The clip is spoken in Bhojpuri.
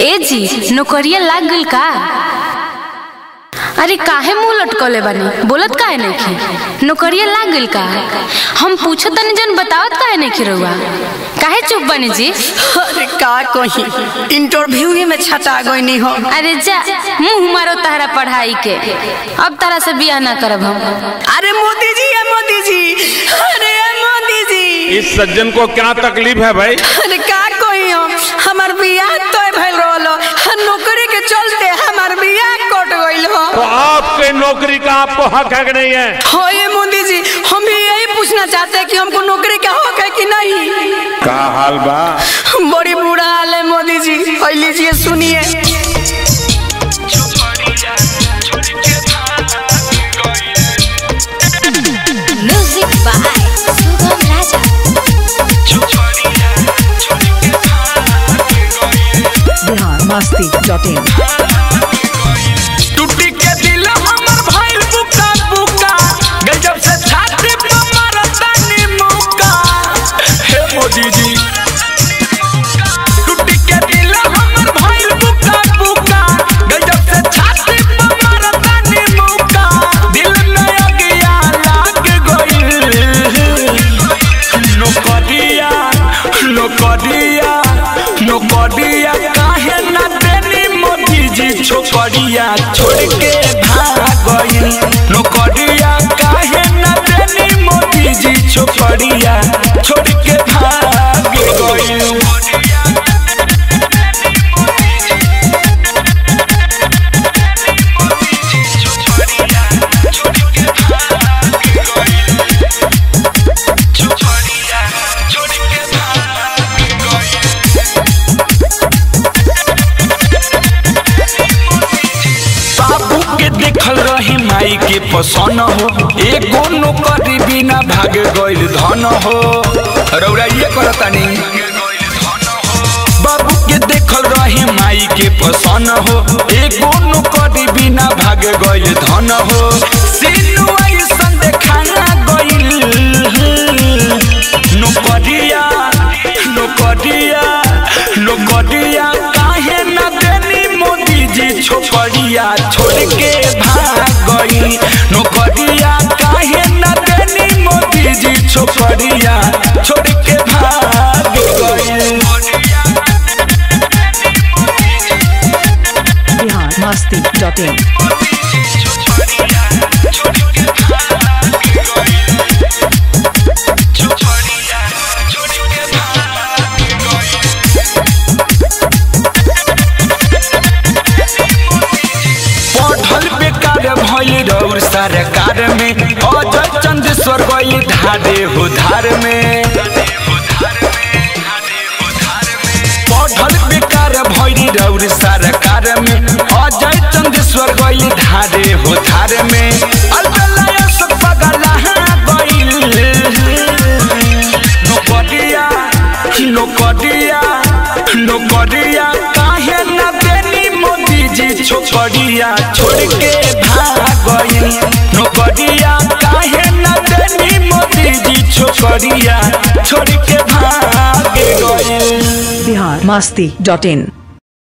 ए जी नौकरिया लाग गइल का अरे काहे मुंह लटकले बानी बोलत काहे नहीं नौकरिया लाग गइल का हम पूछत तनी जन बतावत काहे नहीं रहुआ काहे चुप बानी जी अरे का कही इंटरव्यू में छटा गई हो अरे जा मुंह मारो तारा पढ़ाई के अब तारा से बियाह ना करब हम अरे मोदी जी है मोदी जी अरे ये मोदी जी इस सज्जन को क्या तकलीफ है भाई अरे का कही हम हमार बियाह तो भइल रहलो नौकरी के चलते हमार बियाह कट गइल हो तो आपके नौकरी का आपको हक है कि नहीं है हो ये मोदी जी हम भी यही पूछना चाहते हैं कि हमको नौकरी का हक है कि नहीं का हाल बा बड़ी बुरा हाल है मोदी जी और लीजिए सुनिए Music by Sugam Raja. biharmasti.in टूटी के दिल हमर भइल बुका बुका गजब से छाती पे मारतानी मुका हे मोदी जी टूटी के दिल हमर भइल बुका बुका गजब से छाती पे मारतानी मुका दिल में अगिया लाग गइल नौकरिया नौकरिया नौकरिया काहे ना देनी मोदी जी छोकरिया छोड़ के भाग गइल नौकरिया काहे ना देनी मोदी जी छोकरिया छोड़ के भाग गइल बाबू के देखल रही माई के पसन हो एगो नौकरी बिना भाग गइल धन हो रौरा ये करतानी बाबू के देखल रही माई के पसन हो एगो नौकरी बिना भाग गइल धन हो सीनु ऐसन देखाना गइल नौकरिया नौकरिया नौकरिया काहे ना देनी मोदी जी छोकरिया छोड़ के भाग गई नौकरिया काहे ना देनी मोदी जी छोकरिया छोड़ के भाग गई biharmasti.in पढ़ल बेकार भइल रौर सरकार में अजय चंदेश्वर गई धारे हो धार में पढ़ल बेकार भइल रौर सरकार में अजय चंदेश्वर गई धारे हो धार में अलबेला सब पगला गइल नौकरिया नौकरिया नौकरिया काहे ना देनी मोदी जी छोकरिया छोड़ के भाग गइल नौकरिया काहे ना देनी मोदी जी छोकरिया छोड़ के भाग गइल biharmasti.in